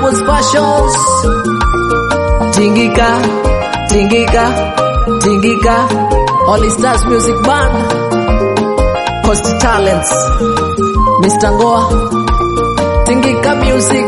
Dhahabu's Fashions. Tingika, tingika, tingika. Holy Stars Music Band. Coast Talents. Mr. Ngoa. Tingika Music.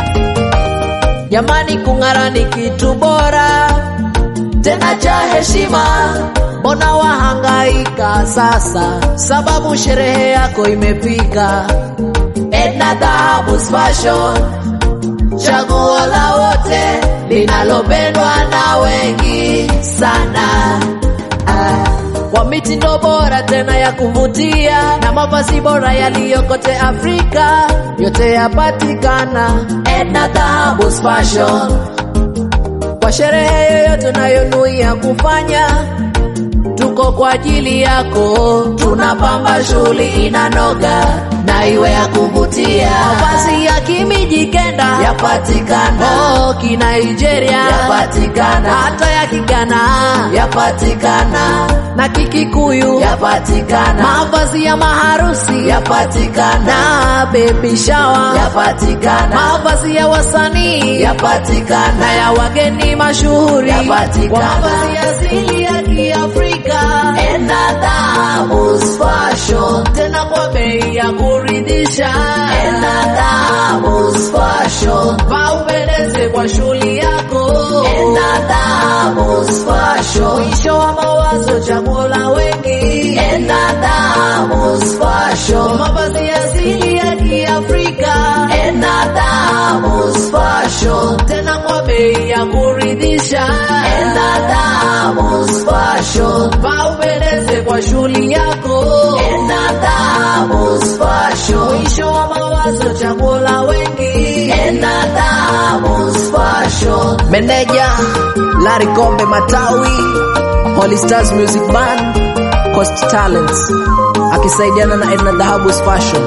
Jamani, kung'ara ni kitu bora tena cha heshima. Mbona wahangaika sasa, sababu sherehe yako imefika. Edna Dhahabu's Fashion, chaguo la wote linalopendwa na wengi sana. Ah, kwa mitindo bora tena ya kuvutia na mavazi bora yaliyo kote Afrika, yote yapatikana Edna Dhahabu's Fashion. Kwa sherehe yoyote unayonuia kufanya, tuko kwa ajili yako, tunapamba shughuli inanoga na iwe ya kuvutia. Mavazi ya kimijikenda yapatikana, oh, kinigeria yapatikana, hata ya kigana yapatikana, na kikikuyu yapatikana, mavazi ya maharusi yapatikana, na baby shower yapatikana, mavazi ya wasanii yapatikana, na ya wageni mashuhuri yapatikana, kwa mavazi ya asili ya Kiafrika. Edna Dhahabu's Fashion, tena kwa bei ya kuridhisha. Edna Dhahabu's Fashion, paupendeze kwa shughuli yako. Edna Dhahabu's Fashion, mwisho wa mawazo, chaguo la wengi. Edna Dhahabu's Fashion, mavazi ya asili ya Kiafrika. Edna Dhahabu's Fashion, tena kwa bei ya kuridhisha. Edna Dhahabu's Fashion, paupendeze kwa shughuli yako. Edna Dhahabu's Fashion, mwisho wa mawazo, chaguo la wengi. Edna Dhahabu's Fashion, meneja Larry Kombe Matawi, Holy Stars Music Band, Coast Talents akisaidiana na Edna Dhahabu's Fashion.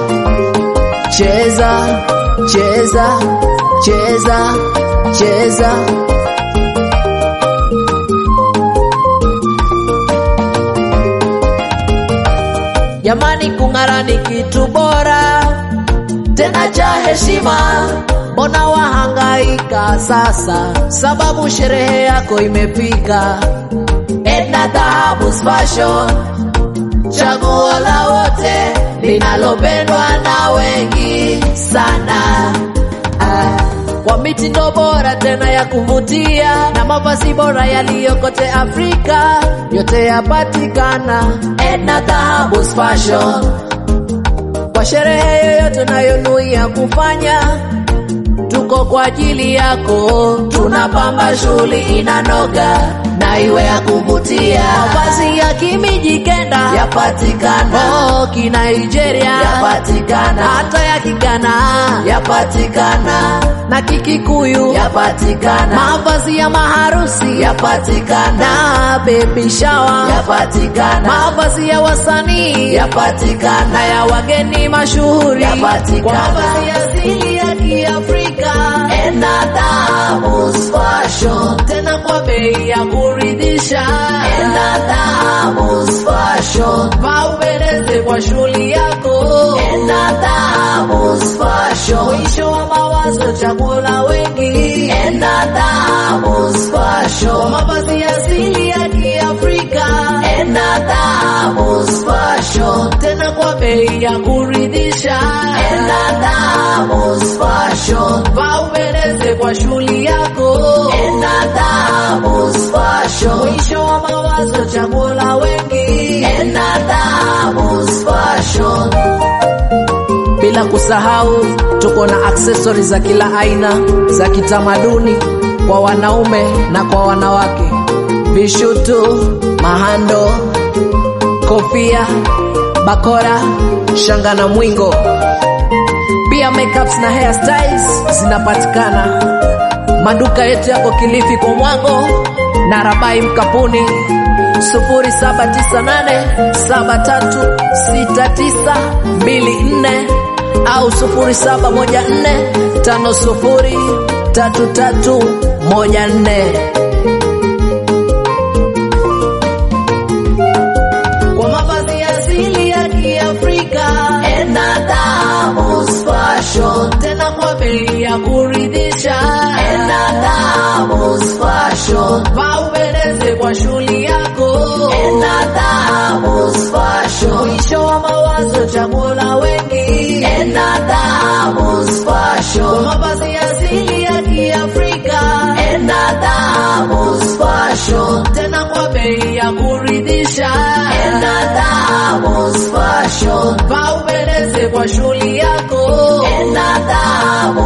Cheza, cheza, cheza, cheza. Jamani, kung'ara ni kitu bora tena cha heshima. Mbona wahangaika sasa, sababu sherehe yako imefika. Edna Dhahabu's Fashion, chaguo la wote linalopendwa na wengi sana. Ah, kwa mitindo bora tena ya kuvutia na mavazi bora yaliyo kote Afrika, yote yapatikana Edna Dhahabu's Fashion. Kwa sherehe yoyote unayonuia kufanya, tuko kwa ajili yako, tunapamba shughuli inanoga na iwe ya kuvutia. Mavazi ya kimijikenda yapatikana, oh, kinigeria yapatikana, hata ya kigana yapatikana, na kikikuyu yapatikana, mavazi ya maharusi yapatikana, na baby shower yapatikana, mavazi ya wasanii yapatikana, na ya wageni mashuhuri yapatikana, kwa mavazi ya asili ya Kiafrika. Edna Dhahabu's Fashion, tena kwa bei ya kuridhisha. Edna Dhahabu's Fashion, paupendeze kwa shughuli yako. Edna Dhahabu's Fashion, mwisho wa mawazo, chaguo la wengi. Edna Dhahabu's Fashion, mavazi ya asili ya Kiafrika. Edna Dhahabu's Fashion, tena kwa bei ya kuridhisha. Edna Dhahabu's Fashion, paupendeze kwa shughuli yako. Edna Dhahabu's Fashion, mwisho wa mawazo, chaguo la wengi. Edna Dhahabu's Fashion. Bila kusahau tuko na aksesori za kila aina za kitamaduni kwa wanaume na kwa wanawake, vishutu, mahando, kofia, bakora, shanga na mwingo. Pia makeups na hairstyles zinapatikana. Maduka yetu yako Kilifi kwa Mwango na Rabai Mkapuni 0798736924 au 0714503314 kwa mavazi ya asili ya Kiafrika. Edna Dhahabu's Fashion, tena kwa bei ya kuridhisha. fashion. Vaa upendeze kwa shughuli yako. Enda Dhahabu's fashion. Mwisho wa mawazo chaguo la wengi. Enda Dhahabu's fashion. Kwa mavazi asili ya Kiafrika. Enda Dhahabu's fashion. Tena kwa bei ya kuridhisha. Enda Dhahabu's fashion. Vaa upendeze kwa shughuli yako. Enda Dhahabu's